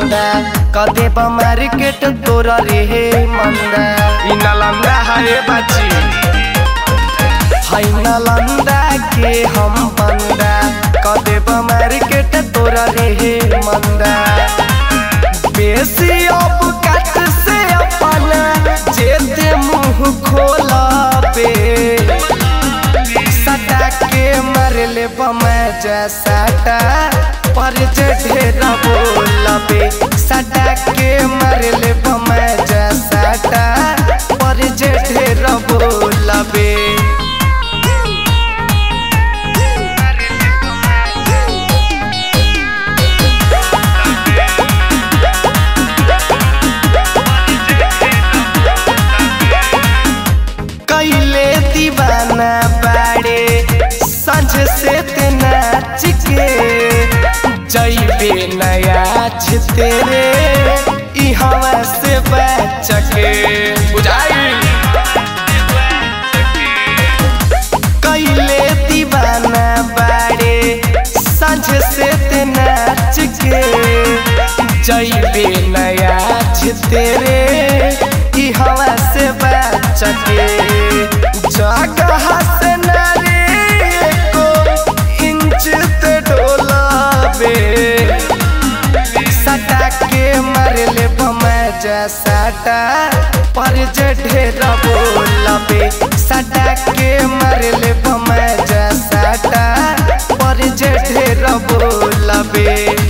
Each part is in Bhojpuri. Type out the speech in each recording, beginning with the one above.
मंदा कदे मार्केट तोरा रे मंदा इ नालंदा है बाची है नालंदा के हम बंदा कदे मार्केट तोरा रे मंदा बेसी अब कट से अपना जेते मुंह खोला पे सटा के मरले बमै जैसाटा पर जे ढेरा बोलबे सटा के मरले बमै जैसाटा पर जे ढेरा बोलबे कैले दीवाना बाड़े संझ से ते नाच के जैबे नया तेरे ई हवा से बच के बुझाई कैले दीवाना बाड़े संझ से ते नाच के जैबे नया तेरे ई हवा से बच के जगह से नारे को इंच ते डोलाबे सटा के मरले बमै जैसाटा पर जे ढेरा बोलबे सटा के मरले बमै जैसाटा पर जे ढेरा बोलबे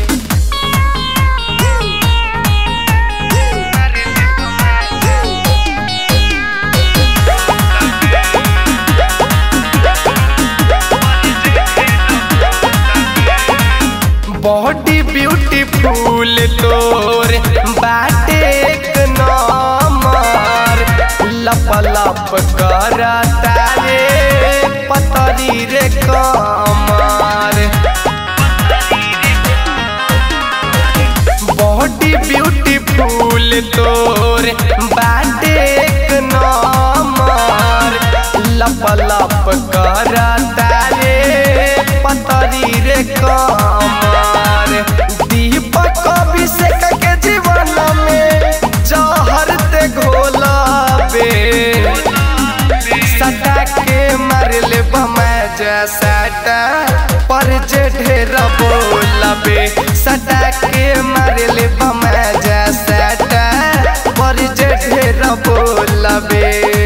बॉडी ब्यूटीफुल तोर बाटे एक नंबर लप लप करता रे पतरी रे कमर बॉडी ब्यूटीफुल तोर बाटे एक नंबर लप लप करता रे पतरी रे कमर दीपक अभिषेक के जीवन में जहर ते घोलाबे सटा के मरले बमै जैसाटा पर जे ढेरा बोलबे सटा के मरले बमै जैसाटा पर जे ढेरा बोलबे